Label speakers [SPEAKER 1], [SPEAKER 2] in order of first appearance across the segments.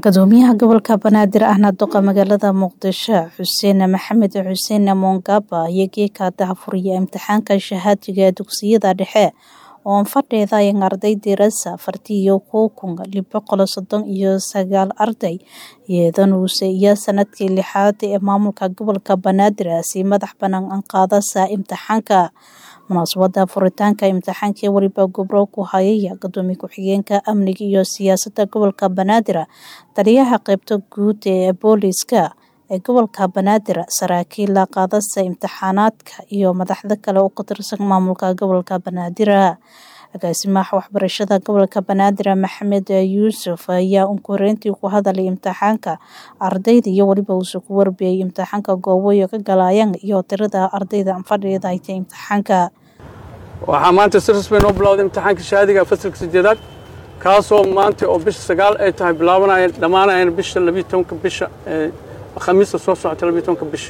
[SPEAKER 1] gudoomiyaha gobolka banaadir ahna duqa magaalada muqdisho xuseen maxamed xuseen mongaba ayaa geeka dahafuriya imtixaanka shahaadiga dugsiyada dhexe oo fadheeda ay ardaydii rasa afartii iyo kow kun lix boqol soddon iyo sagaal arday iyadanuse iyo sanadkii lixaad ee maamulka gobolka banaadir si madax banaan qaadasa imtixaanka munaasabada furitaanka imtixaankii weliba gobro ku hayaya gudoomiye ku-xigeenka amniga iyo siyaasada gobolka banaadir taliyaha qeybta guud ee booliska ee gobolka banaadir saraakiil qaadasa imtixaanaadka iyo madaxda kale oo ka tirsan maamulka gobolka banaadir agaasimaha waxbarashada gobolka banaadir maxamed yuusuf ayaa unkoreyntii ku hadalay imtixaanka ardayda iyo weliba uuse ku warbiyay imtixaanka gooboyo ka galayaan iyo tirada ardayda fadhida hayta imtixaanka
[SPEAKER 2] waxaa maanta si rasmi noo bilowday imtixaanka shahaadiga fasalka sideedaad kaasoo maanta oo bisha sagaal ay tahay bilaabanaya dhammaanayana bisha labiyo tobanka bisha khamiista soo socota labiyo tobanka bisha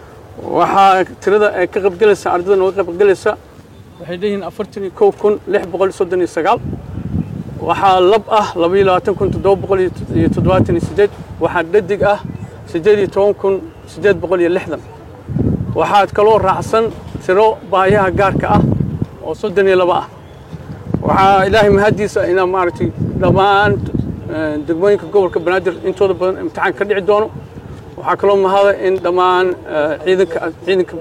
[SPEAKER 2] waxaa tirada ay ka qaybgelaysa ardayda nooga qaybgelaysa waxay leeyihiin afartan iyo kow kun lix boqol iyo soddon iyo sagaal waxaa lab ah laba iyo labaatan kun toddoba boqol iyo toddobaatan iyo siddeed waxaa dhadig ah siddeed iyo toban kun siddeed boqol iyo lixdan waxaa kaloo raacsan tiro baayaha gaarka ah oo soddon iyo laba ah waxaa ilaahay mahaddiisa inaa maaragtay dhammaan degmooyinka gobolka banaadir intooda badan imtixaan ka dhici doono waxaa kaloo mahada in dhammaan ciidanka ciidanka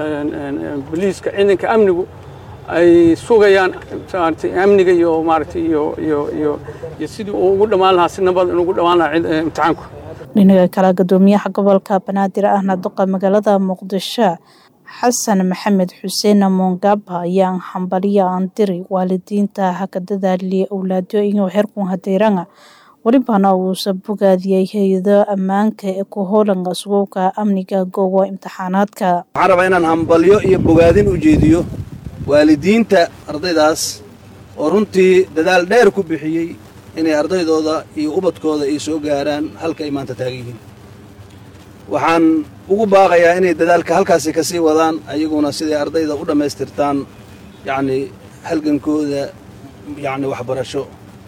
[SPEAKER 2] boliiska ciidanka amnigu ay sugayaan amniga iyo maaragtay iyo iyo iyo iyo sidii uu ugu dhammaan lahaa si nabad inugu dhammaan lahaa imtixaanku
[SPEAKER 1] dhinaca kale gudoomiyaha gobolka banaadir ahna duqa magaalada muqdisho xasan maxamed xuseen mongaba ayaa hambaliya andiri waalidiinta haka dadaaliya owlaadyo inuu xerkun hadeyranga welibana uusa bogaadiyey hay-ado ammaanka ee ku howlanga sugowka amniga goobo imtixaanaadka
[SPEAKER 3] waxaan rabaa inaan hambalyo iyo bogaadin u jeediyo waalidiinta ardaydaas oo runtii dadaal dheer ku bixiyey inay ardaydooda iyo ubadkooda ay soo gaaraan halka ay maanta taagan yihiin waxaan ugu baaqayaa inay dadaalka halkaasi ka sii wadaan ayaguna siday ardayda u dhammaystirtaan yacnii halgankooda yacni waxbarasho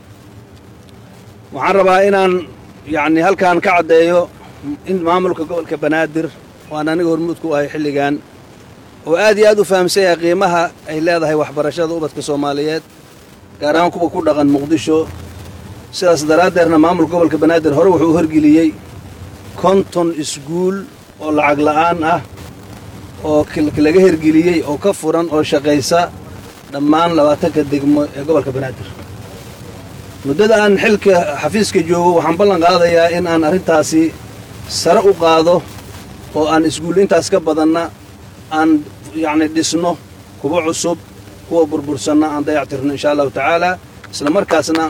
[SPEAKER 3] waxaan rabaa inaan yacni halkaan ka caddeeyo in maamulka gobolka banaadir waan aniga hormuud ku ahay xilligan oo aad iyo aad u fahamsan yahay qiimaha ay leedahay waxbarashada ubadka soomaaliyeed gaar ahaan kuwa ku dhaqan muqdisho sidaas daraaddeerna maamulka gobolka banaadir hore wuxuu u horgeliyey konton iskuul oo lacag la'aan ah oo laga hergeliyey oo ka furan oo shaqaysa dhammaan labaatanka degmo ee gobolka banaadir muddada aan xilka xafiiska joogo waxaan ballan qaadayaa in aan arrintaasi sare u qaado oo aan iskuul intaas ka badanna aan yacni dhisno kuwa cusub kuwa burbursanna aan dayactirno inshaa allahu tacaalaa isla markaasna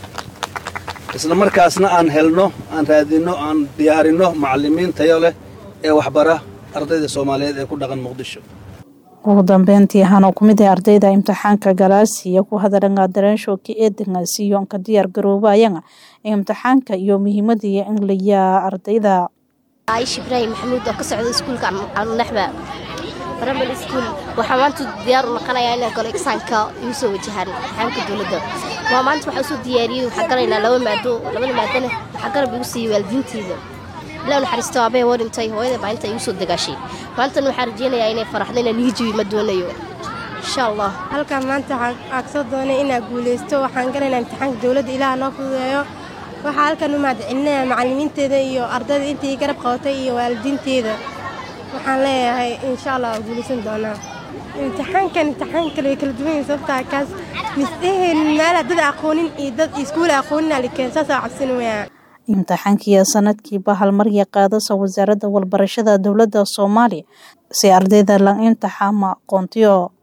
[SPEAKER 3] isla markaasna aan helno aan raadinno aan diyaarinno macallimiin tayo leh ee waxbara ardayda soomaaliyeed ee ku dhaqan muqdisho
[SPEAKER 1] ugu dambeyntii ahaan oo kumid ah ardayda imtixaanka galaasiya ku hadalanga dareenshooka eedanga siyoonka diyaar garoobayanga imtixaanka iyo muhiimadii in layaa ardayda
[SPEAKER 4] aish ibraahim maxamuud oo ka socda iskuulka alnaxba primary school waxaa maanta diyaar u noqonayaa inaan galo exaanka igu soo wajahaan imtixaanka dowladda waa maanta waxaa usoo diyaariyey waxaa galaynaa laba maado labada maadana waxaa garab igu siiyey waalidiinteeda ilaa naxariisto aabee waa dhintay hooyada maalinta igu soo dagaashay maantana waxaan rajeynayaa inay faraxdo inaan nihijabi ma doonayo insha allah
[SPEAKER 5] halkaan maanta waxaan soo doonay inaan guulaysto waxaan galaynaa imtixaanka dowladda ilaah noo fududeeyo waxaa halkan u mahadcelinaya macallimiinteeda iyo ardayda intii garab qabatay iyo waalidiinteeda waxaan leeyahay insha allah waa guulaysan doonaa imtixaankan imtixaan kale way kala duwan yihin sababtaa kaas misdheheen meela dad aqoonin iyo dad iskuula aqoonin alikeen saasaa cabsin weyaa
[SPEAKER 1] imtixaankiiyo sanadkiiba halmarya qaadasa wasaaradda walbarashada dowladda soomaaliya si ardayda la imtixaama aqoontiyo